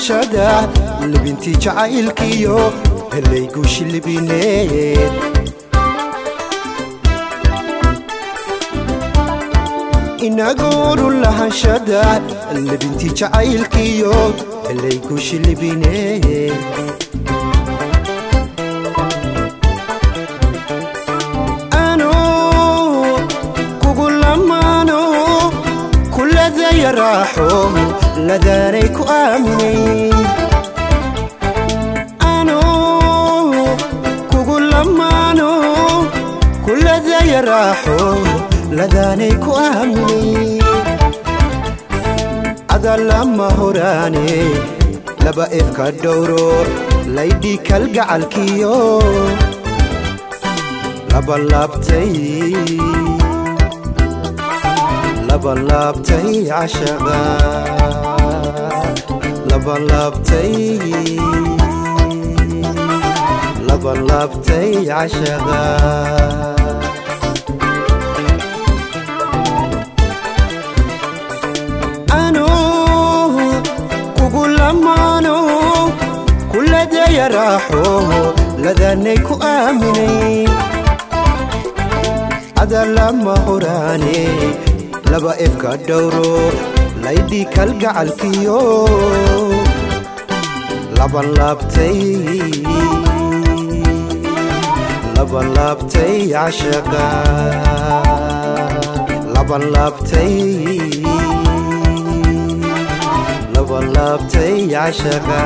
lahashada libintii jacaylkiyo helaygu shilibineed inagooru lahashada libintii jacaylkiyo helaygu shilibineed raaxo ladaanay ku aaminay anuu kugu lamaano kuladaya raaxo ladaanay ku aaminay ada lama horaane laba efka dhowro laydhi kalgacalkiyo laba laabtay labalaabtay cashaqa labalaabtay labalaabtay cashaqa anuu kugu lamaano kuladaya raaxo ladaanay ku aaminay ada lama horaane laba efka dhowro laydhi kalgacalkiyo labalaabtay labalaabtay cashaqa labalaabtay labalaabtay cashaqa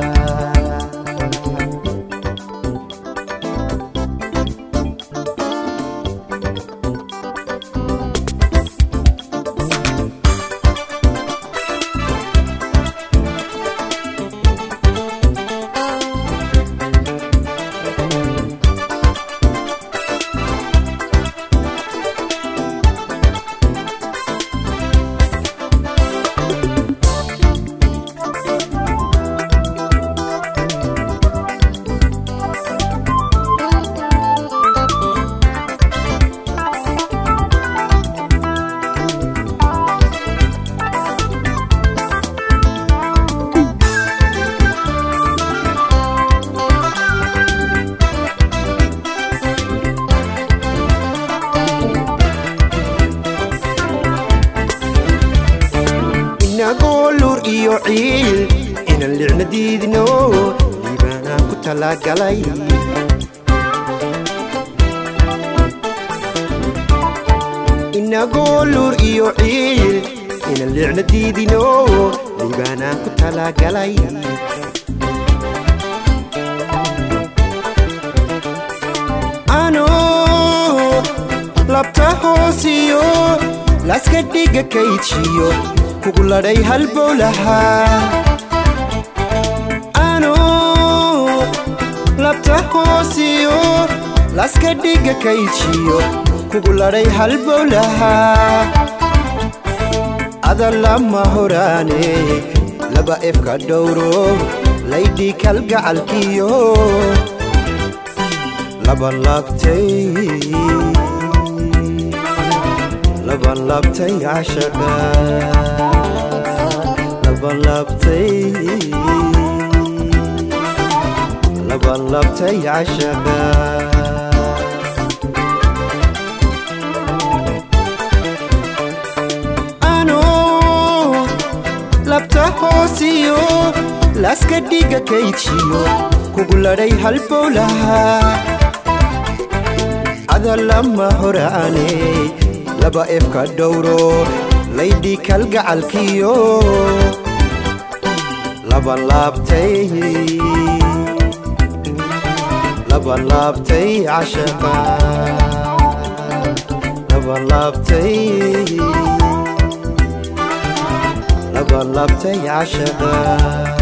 inagoo iyo ciil inaan licna diidno diibaanaan ku talagalay inagoo luur iyo ciil inaan licna diidino diibaanaan ku talagalay anoo labta hoosiyo laska dhiga kayjiyo kugu ladhay halbowlahaa anuu labta hoosiyo laska dhiga kayjiyo kugu ladhay halbowlahaa ada lama horaane laba efka dhowro laydhi kalgacalkiyo labalaabtay labalaabtay cashaqa labalaabtay labalaabtay cashaqa anuu labta hoosiyo laska dhiga kayjiyo kugu ladhay halbowlahaa ada lama horaane laba efka dhowro laydhi kalgacalkiyo labalaabtay labalaabtay cashaqa labalaabtay labalaabtay cashaqa